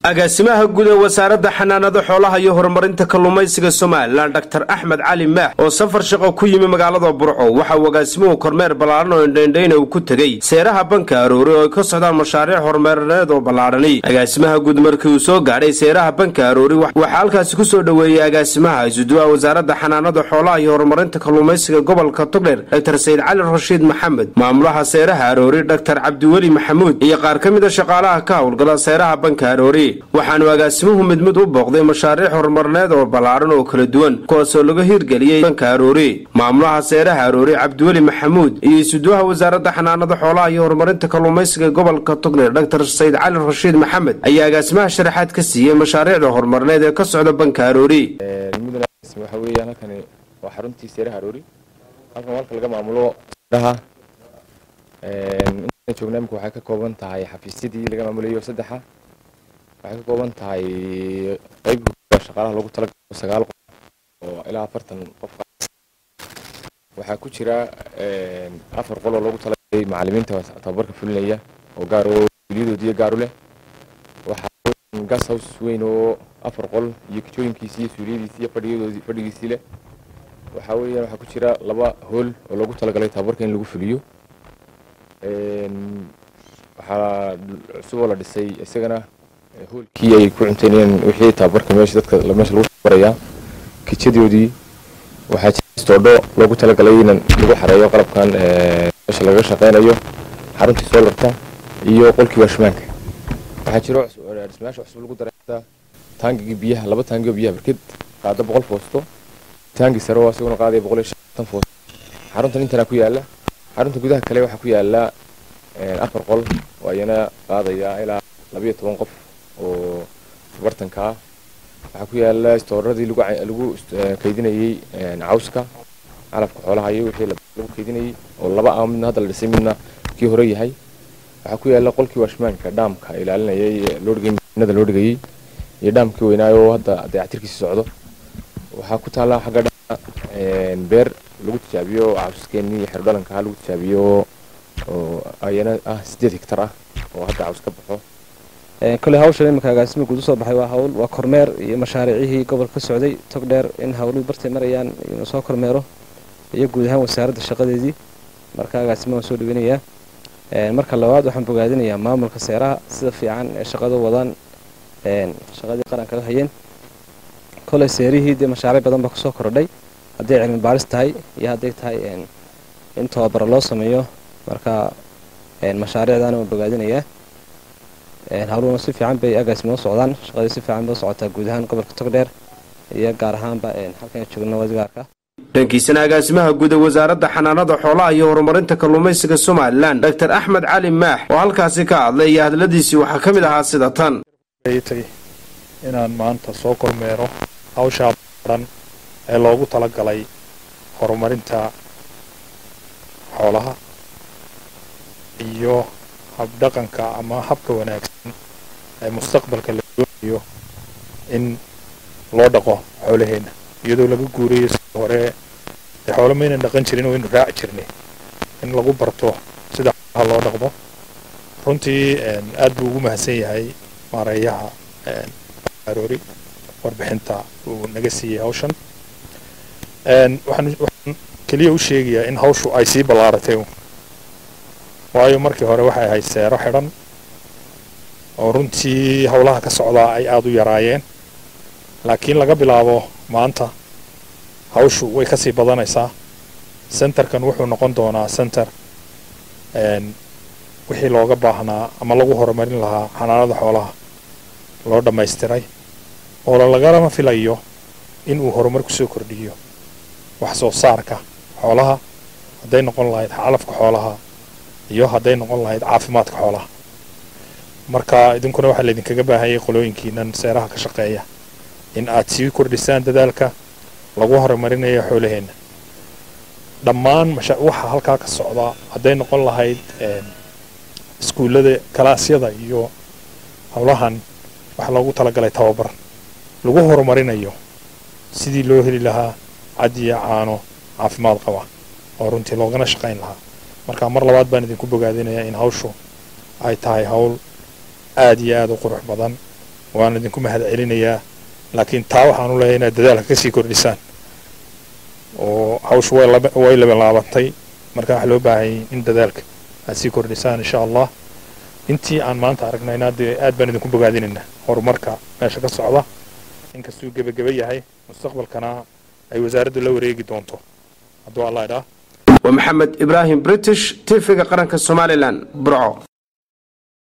agaasimaha guud ee wasaaradda xanaanada xoolaha iyo horumarinta kalluumaysiga somalilan dor axmed cali maax oo safar shaqo ku yimi magaalada burco waxa uu agaasimuhu kormeer ballaaran oo indhaindhayna uu ku tegey seeraha banka aroori oo ay ka socdaan mashaariic horumarineed oo ballaadhani agaasimaha guud markii uu soo gaadhay seeraha banka aroori waxaa halkaasi ku soo dhoweeyey agaasimaha isuduwaha wasaaradda xanaanada xoolaha iyo horumarinta kalluumaysiga gobolka togdheer dor sayid cali rashiid maxamed maamulaha seeraha aroori dor cabdiweli maxamuud iyo qaar ka mida shaqaalaha ka howlgala seeraha banka aroori waxaanu agaasimuhu mid mid u booqday mashaariic horumarineed oo ballaadhan oo kala duwan kuwaasoo laga hirgeliyey banka aroori maamulaha seeraha aroori cabdiweli maxamuud iyo isuduwaha wasaaradda xanaanada xoolaha iyo horumarinta kalluumaysiga gobolka togdheer dor sayid cali rashiid maxamed ayaa agaasimaha sharaxaad ka siiyey mashaariicda horumarineed ee ka socda banka aroori waxa weeyaan halkani waa xaruntii seeraha aroori halkan halka laga maamulo seeraha intaan joognaa imika waxay ka kooban tahay xafiisyadii laga maamulayo saddexa waxay ka kooban tahay qayb shaqaalaha loogu talagalo sagaal qof oo ilaa afartan qof waxaa ku jira afar qol oo loogu talagalay macalimiinta tababarka fulinaya oo gaar oo wiliyadoodiiyo gaaru leh waxaa gas house weyn oo afar qol iyo kijooyinkiisii iyo suuliyadiisii iyo fadhiyadoodii fadhigiisii leh waxaa weeyaan waxaa ku jira laba hool oo loogu talagalay tababarka in lagu fuliyo waxaa cusub oo la dhisay isagana hoolkii ay ku cunteynayeen wixii tababarka meesha dadka meesha lagu tababarayaa kijadoodii waxaa jira istoodho loogu talagalay in lagu xareeyo qalabkan meesha laga shaqeynayo xaruntii soolarka iyo qolkii waashmaanka waxaa jiro dhismayaasha cusub lagu dareexda taangigii biyaha laba taangio biyaha barked qaada boqol foosto taangi sare oo isaguna qaadaya boqol iyo shantan foosto xaruntan intana ku yaala xarunta gudaha kale waxaa ku yaala afar qol oo ayana qaadaya ilaa labayo toban qof oo bartanka ah waxaa ku yaala istooradii lagu kaydinayey cawska calafka xoolaha iyo wixii lagu kaydinayey oo laba ah midna hadda la dhisay midna kii hore yahay waxaa ku yaala qolkii washmaanka dhaamka ilaalinayay loodhigayinada loo dhigayey iyo dhaamkii weynaayo oo hadda dayactirkiisi socdo waxaa ku taala xagga dhaa beer lagu tijaabiyo cawskeenii xerdhalanka lagu tijaabiyo oo ayana ah sideed hektar ah oo hadda caws ka baxo koley hawshan imanka agaasima guud usoo baxay waa hawl waa kormeer iyo mashaariicihii gobolka ka socday tog dheer in hawluhu bartay marayaan inuu soo kormeero iyo guud ahaan wasaaradda shaqadeedii marka agaasima waan soo dhaweynayaa marka labaad waxaan bogaadinayaa maamulka seeraha sida fiican ee shaqada wadaan shaqadii qaranka la hayeen koley seerihii dee mashaariic badan baa kusoo kordhay hadday cilmi baaris tahay iyo hadday tahay in tababaro loo sameeyo marka mashaariicdaana waan bogaadinayaa hawluhuna si fiican bay agaasima u socdaan shaqadii si fiican bay u socotaa guud ahaan gobolka togdheer iyo gaar ahaanba halkan joogna wadigaarka dhankiisana agaasimaha guud ee wasaaradda xanaanada xoolaha iyo horumarinta kalluumaysiga somalilan dor axmed cali maax oo halkaasi ka hadlay iyo hadladiisii waxaa ka mid ahaa sida tan inaan maanta soo kormeero hawshaa baran ee loogu talagalay horumarinta xoolaha iyo habdhaqanka ama habka wanaagsan ee mustaqbalka la doonayo in loo dhaqo xoolaheenna iyadoo laga guurayo sida hore dee xoolo maynan dhaqan jirin oo inu raaci jirnay in lagu barto sida xoolaha loo dhaqdo runtii aad buu ugu mahadsan yahay maareeyaha aroori warbixinta uu naga siiyey hawshan waxaan keliya u sheegayaa in hawshu ay sii ballaaratay waayo markii hore waxay ahayd seero xidhan oo runtii howlaha ka socdaa ay aada u yaraayeen laakiin laga bilaabo maanta hawshu way kasii badanaysaa centerkan wuxuu noqon doonaa center wixii looga baahnaa ama lagu horumarin lahaa xanaanada xoolaha loo dhammaystiray oo lagalama filayo inuu horumar kusoo kordhiyo wax soo saarka xoolaha hadday noqon lahayd calafka xoolaha iyo hadday noqon lahayd caafimaadka xoolaha marka idinkuna waxaa laydinkaga baahayay qolooyinkiinan seeraha ka shaqeeya in aad sii kordhisaan dadaalka lagu horumarinayo xoolaheenna dhammaan waxa halkaa ka socdaa hadday noqon lahayd iskuullada kalaasyada iyo howlahan waxaa loogu talagalay tababar lagu horumarinayo sidii loo heli lahaa cad iyo caano caafimaad qaba oo runtii loogana shaqayn lahaa marka mar labaad baan idinku bogaadinayaa in hawshu ay tahay hawl aada iyo aada u qurux badan waan idinku mahad celinayaa laakiin taa waxaan u leeyahay inaad dadaalka kasii kordhisaan oo hawsha way laba way labalaabatay marka waxaa loo baahanyay in dadaalka aad sii kordhisaan insha allah intii aan maanta aragnayna dee aad baan idinku bogaadinaynaa horumarka meesha ka socda inkastuu gebageba yahay mustaqbalkana ay wasaaraddu la wareegi doonto hadduu allah idhaa waa maxamed ibraahim british tv-ga qaranka somalilan burco